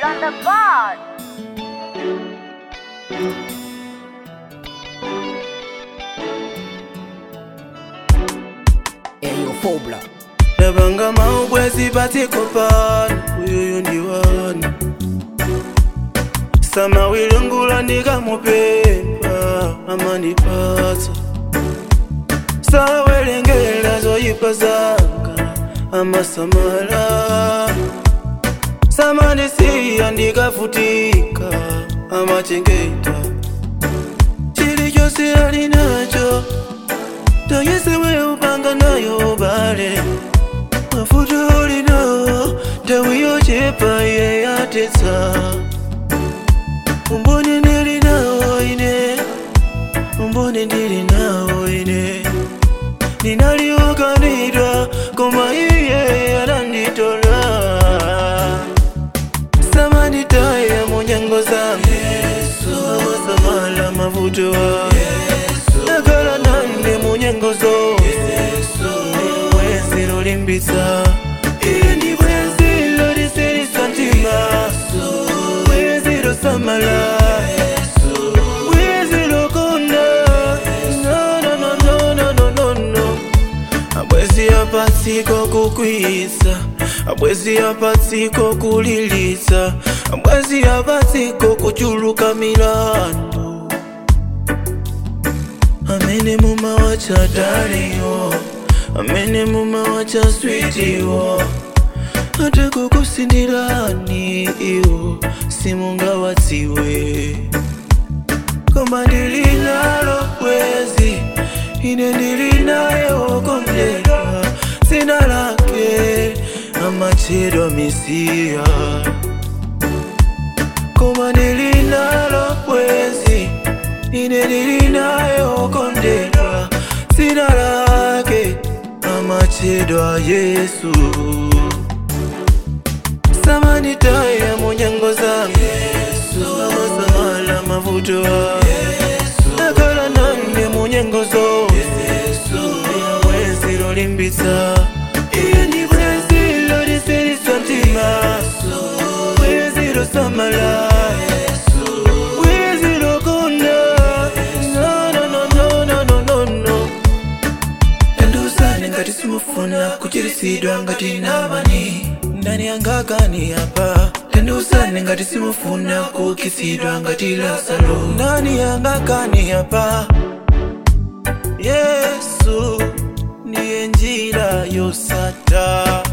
on the board. Eyo Fobla Nabanga maubwezi patikopana uyuyu ndi wani samawilungula ndikamupemba amandipatsa sawelengera zoyipa zanga amasamala samandisiya ndikavutika amachengeta chilichonse ali nacho toyesewe upanga nayo bale mafuta olinawo nthawi yochepa iye yatetsa umboni ndili nawo ine umboni ndili nawo ine ndinaliwokanidwa koma iye ananditola samanditaya munyengo zangu amasamala mavuto wa nakala nane munyengo zonse bwenzi lolimbitsa iye ndi bwenzi lolisilisa mtima bwenzi losamala bwenzi lokonda No, no, no, no, no, no, no, no. abwezi apatsiko kukwiyitsa abwezi apatsiko kulilitsa abwezi apatsiko kuchuluka milandu amene mumawacha daliwo amene mumawacha switiwo ate kukusindirani iwo simungawadziwe koma ndili nalo bwezi ine ndili naye wokondedwa dzina lake amatchedwa mesiya koma ndili nalo bwezi ine ndili naye wokondedwa dzina lake amatchedwa yesu samanditaya munyengo zangu amasamala mavuto wa nakala nane munyengo zonse bwenzi lolimbitsa iye ndi bwenzi lolisilisa mtima bwenzi losamala bwenzi lokonda No, no, no, no, no, no, no, no. endusane ngati simufuna kuchirisidwa ngati nabani ndani yangakani hapa tendusane ngati simufuna kukisidwa ngati lasalo ndani yangakani hapa yesu ndiye njira yosata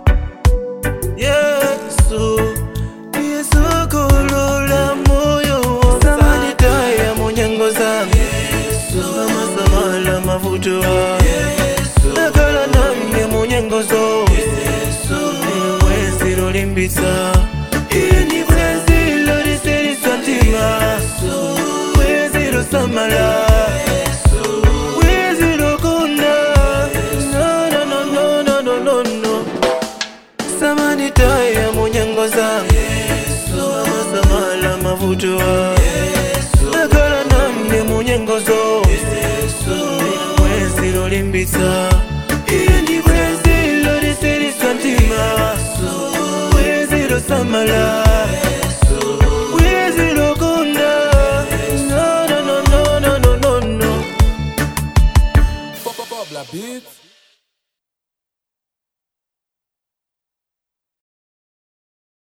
yesu ndiye sokolola moyo samanditaya munyengo zangu amasamala mavuto wa nakala nane munyengo zonse bwenzi lolimbitsa iye ndi bwenzi lolisilisa mtima bwenzi losamala bwenzi lokonda No, no, no, no, no, no, no, no. samanditaya munyengo zangu amasamala mavuto wa nakala nane munyengo zonse bwenzi lolimbitsa iye ndi bwenzi lolisilisa mtima bwenzi losamala bwenzi lokonda No, no, no, no, no, no, no, no. Fobla Beats